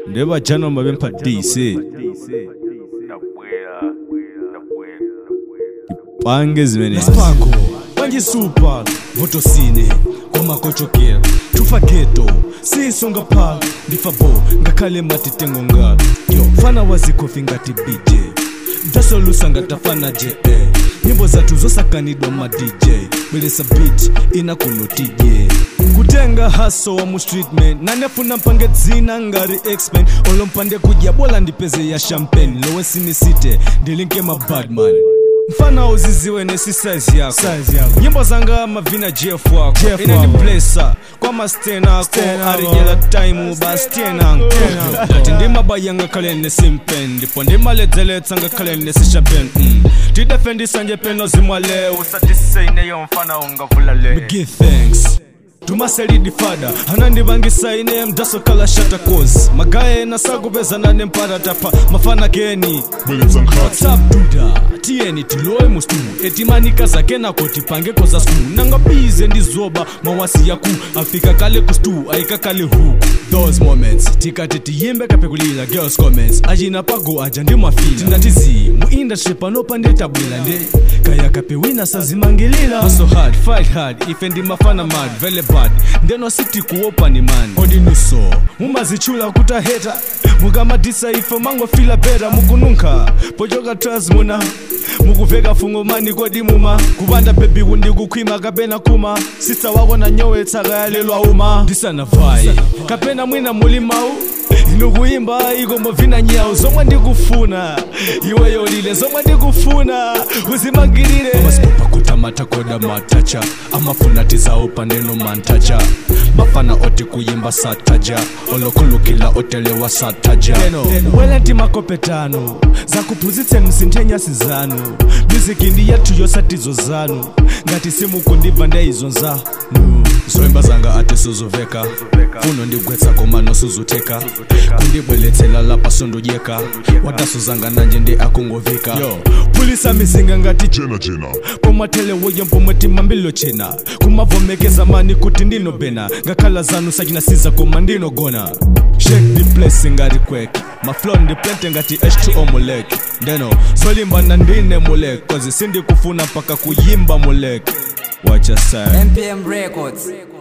ndebajanoma bemphatise pange zimene Spako, banjisupa, votosine, komakochokera tufa geto sisonga pha ndifa bo ngakhale matitengo nga yo fana wazikofi ngati bj ndasolusa ngatafana je eh. nyimbo zathu zosakanidwa ma dj bweresa beat ina kuno tije kutenga haso wa mu streetman nanefuna mpange dzina ngati xman olompande kudya bola ndipeze ya champagne lowe sinisite ndilinke ma badman mfana uziziwe nesi size yako Size yako. nyimbo zanga mavina jeff wako Jeff ine wako. ndiplesa kwa mastenako Sten ako. arijela time bastenanko kati ndimabaya ngakhale nesimpen ndipo ndimaledzeletsa ngakhale nesishapen mm. tidefendisa nje peno zimwale usatisiseyineyo mfana ungavula le give thanks tumaselidi fada anandivangisa ine mdasokala shata cause magaye nasakupezana nemparatapa mafana geni whatsapp duda tiyeni tilowe mustu etimanika zake nako tipangeko za stu nangabize ndizoba mawasi yaku afika kale kustu aika kale huku those moments tikati tiyimbe kapekulila girls comments achina pago aja ndimafila tindatizi mu industry pano pandetabwila nde kaya kapewina sazimangilila Hustle hard fight hard ife ndimafana mad vele bad ndeno siti kuopa ni man odinuso mumazichula kutaheta mukamadisa ife mangofila beta mukununka pochoka tras muna mukuveka fungo mani kodi muma kupanda bebi kundikukhwima kapena kuma sista wako na nyowe tsaka yalelwa uma ndisana vai kapena mwina muli mau inukuyimba ikombo vina nyawu zomwe ndikufuna iwe yolile zomwe ndikufuna uzimangirire amasipopa kutamata koda matacha amafuna tizawo paneno mantacha mafana oti kuyimba sataja olokhulukila otelewa sataja welenti makopetano zakuphunzitseni sinthenyasi zanu muziki ndi yathu yosatizo zanu ngati simukundibva ndeyizonzanu zoimba zanga ati suzuveka funo ndigwetsa koma nosuzuteka kundibweletsela lapa sondojeka wataso zanga nanje ndi akungovika yo pulisa mizinga ngati Jena Jena. pomatelewoyo mpomwe timambilo chena kumavomekeza mani kuti ndinobena ngakhala zanu sachinasiza koma ndinogona shake the place ngati kwek maflo ndiplente ngati h2o mulek ndeno zolimbana ndine mulek kozi sindikufuna mpaka kuyimba mulek wacha sa MPM Records.